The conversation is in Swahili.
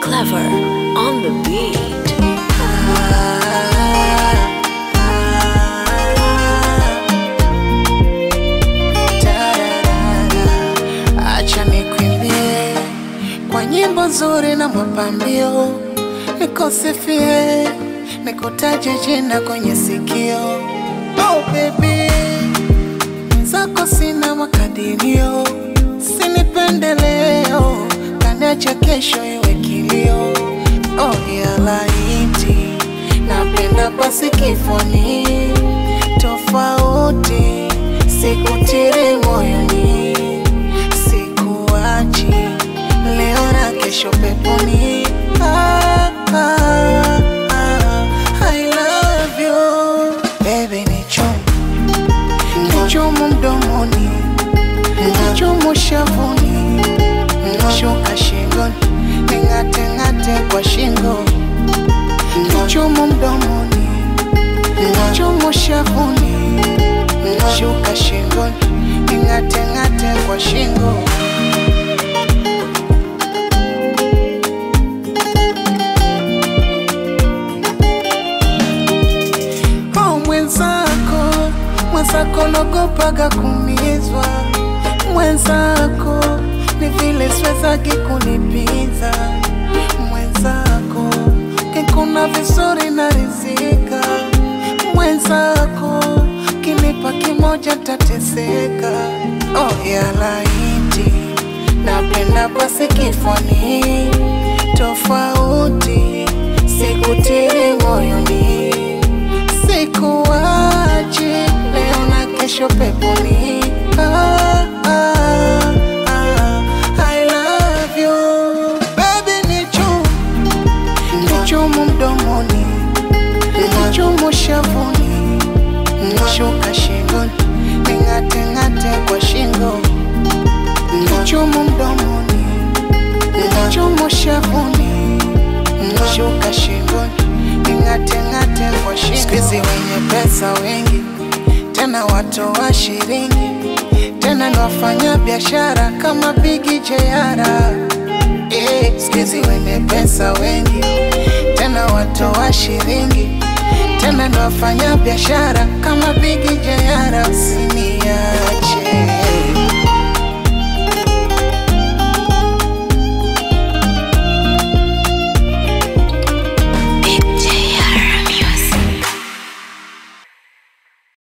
Clever on the beat. Acha nikwimbie kwa nyimbo nzuri na mapambio, nikusifie, nikutaje jina kwenye sikio. Oh baby, zako sina makadirio, sinipendeleo, kaniacha kesho iwe kilio. Oh ya laiti, napenda basi kifoni, tofauti, sikutiri moyoni sikuachi leo na kesho peponi. Ah, ah, ah, I love you baby, ni chumu ni chumu mdomoni, ni chumu shavuni, shuka shingoni, ning'ate ng'ate kwa shingo, ni chumu mdomoni, ni chumu shavuni, shuka shingoni, ning'ate ng'ate kwa shingo. Oh, mwenzako mwenzako nogopaga kumizwa mwenzako ni vile siwezagi kunipiza mwenzako kikuna vizuri na rizika mwenzako kinipa kimoja tateseka oh, ya laiti napenda basi kifoni tofauti sikutiri moyoni sikuachi leo na kesho peponi. Ah, ah, ah, I love you baby, ni chumu ni chumu mdomoni, ni chumu shavuni, shuka shingoni, ning'ate ng'ate kwa shingo, ni chumu mdomoni, ni chumu shavuni, shuka shingoni, ning'ate ng'ate kwa shingo. Siku hizi wenye pesa wengi, tena watu wa shilingi, tena ni wafanya biashara kama Bigi Jayara. Eh, siku hizi wenye pesa wengi, tena watu wa shilingi, tena ni wafanya biashara kama Bigi